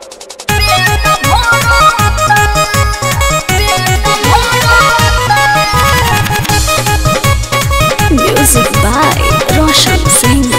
Music by Roshan Singh.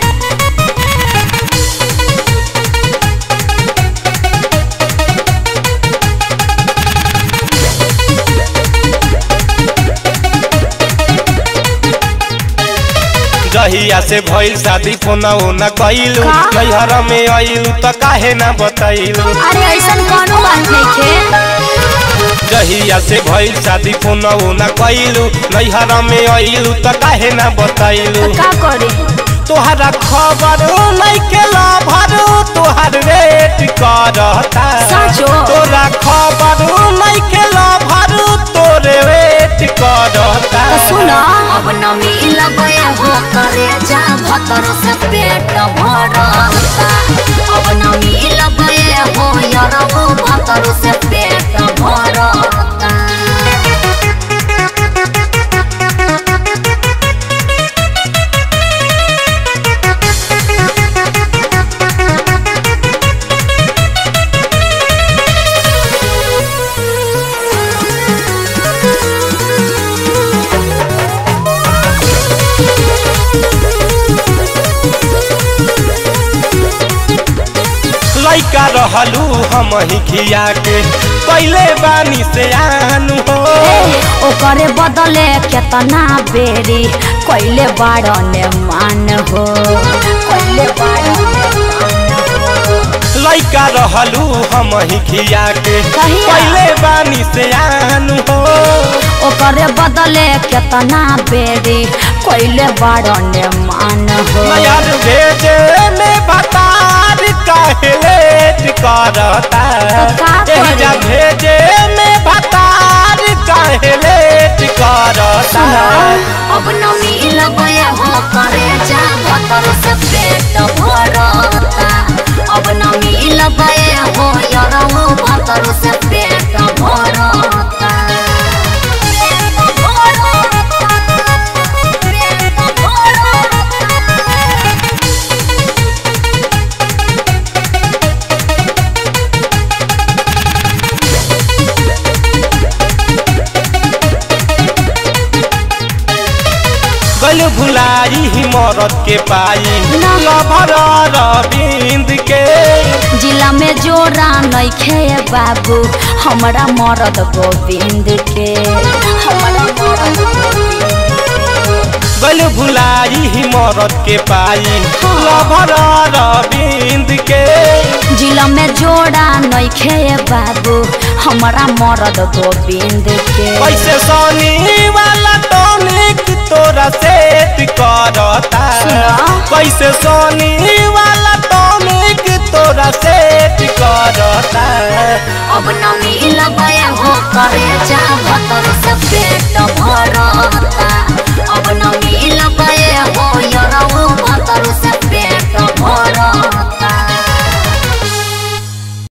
जहिया से भइल शादी फोन न कइलू का? नैहर में आइलू त काहे ना बतैलू अरे ऐसा कोनो बात नहीं जहिया से भइल शादी फोन न कइलू नैहर में आइलू त काहे ना बतैलू का करे तोहरा खबर नहीं के लभर तोहर वेट करता साचो? तोरा खबर नहीं के लभर तोरे वेट करता सुना अब न मिलबे हो करे जा भतर से पेट भरता अब न मिलबे हो यरबो भतर से पेट भरता लइका रहलू हम ही खिया के पहले बानी से आनू हो ओकरे बदले केतना बेरी कोइले बाड़ने मान हो कोइले बाड़ने लइका रहलू हम ही खिया के कहिया? पहले बानी से आनू हो ओकरे बदले केतना बेरी कोइले बाड़ने मान हो नयर भेजे में बतार काहे लेट करता तो का एहिजा करे? भेजे में बतार काहे लेट करता अब न मिलबे हो करे जा भतर से पेट भरता अब न मिलबे हो यरबो भतर से पेट भरता पेट भरता पेट भरता गल भुलाई ही मरद के पाई ना। लभर रविंद के जिला में जोरा नइखे बाबू हमरा मरद गोविंद के हमरा मरद गल भुलाई ही मरद के पाई हाँ। लभर रविंद के जिला में जोड़ा नइखे बाबू हमरा मरद गोविंद के कैसे सोनी वाला टॉनिक तोरा सेट करता सुना। कैसे सोनी वाला टॉनिक तोरा सेट करता अब न मिलबे हो करे जा भतर से पेट भरता